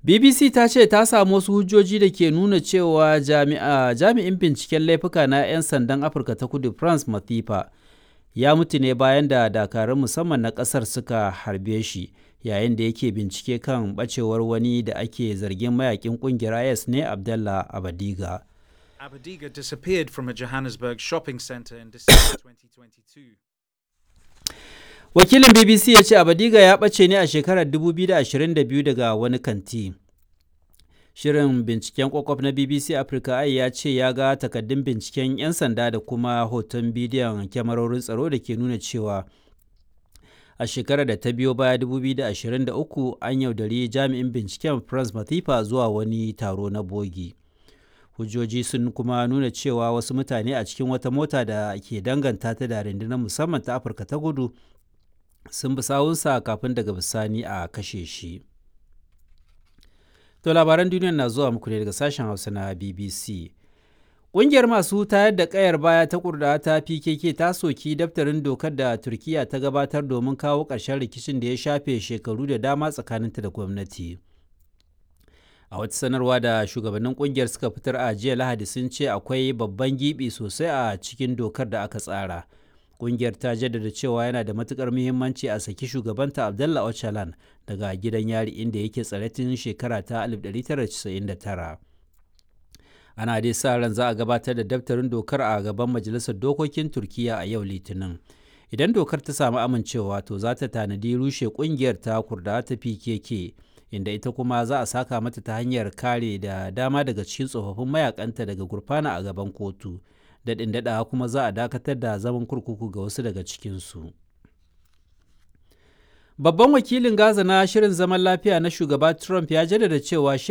BBC ta ce ta samu wasu hujjoji da ke nuna cewa jami'in binciken laifuka na 'yan sandan Afirka ta kudu France Mathifa ya mutu ne bayan da dakarun musamman na ƙasar suka harbe shi yayin da yake bincike kan ɓacewar wani da ake zargin mayakin ƙungiyar IS ne Abdallah Abadiga. Abadiga disappeared from a Johannesburg shopping center in December 2022. Wakilin BBC ya ce Abadiga ya ɓace ne a shekarar 2022 daga wani kanti. Shirin binciken kwakwaf na BBC Africa ai ya ce ya ga takaddun binciken 'yan sanda da kuma hoton bidiyon kyamarorin tsaro da ke nuna cewa a shekarar da ta biyo baya 2023 an yaudari jami'in binciken France Mathifa zuwa wani taro na bogi. Hujjoji sun kuma nuna cewa wasu mutane a cikin wata mota da ke danganta ta da rundunar musamman ta Afirka ta gudu sun bi sawunsa kafin daga bisani a kashe shi. To labaran duniya na zuwa muku ne daga sashen Hausa na BBC. Ƙungiyar masu tayar da ƙayar baya ta kurda ta PKK ta soki daftarin dokar da Turkiyya ta gabatar domin kawo ƙarshen rikicin da ya shafe shekaru da dama tsakaninta da gwamnati. A wata sanarwa da shugabannin ƙungiyar suka fitar a jiya Lahadi sun ce akwai babban gibi sosai a cikin dokar da aka tsara. Ƙungiyar ta jaddada cewa yana da matukar muhimmanci a saki shugabanta Abdallah Öcalan daga gidan yari inda yake tsare tun shekara ta 1999. Ana dai sa ran za a gabatar da daftarin dokar a gaban Majalisar Dokokin Turkiyya a yau Litinin. Idan dokar ta samu amincewa to za ta tanadi rushe ƙungiyar ta kurda ta PKK inda ita kuma za a saka mata ta hanyar kare da dama daga cikin tsofaffin mayakanta daga gurfana a gaban kotu. daɗin daɗawa kuma za a dakatar da zaman kurkuku ga wasu daga cikinsu. Babban wakilin Gaza na shirin zaman lafiya na shugaba Trump ya jaddada cewa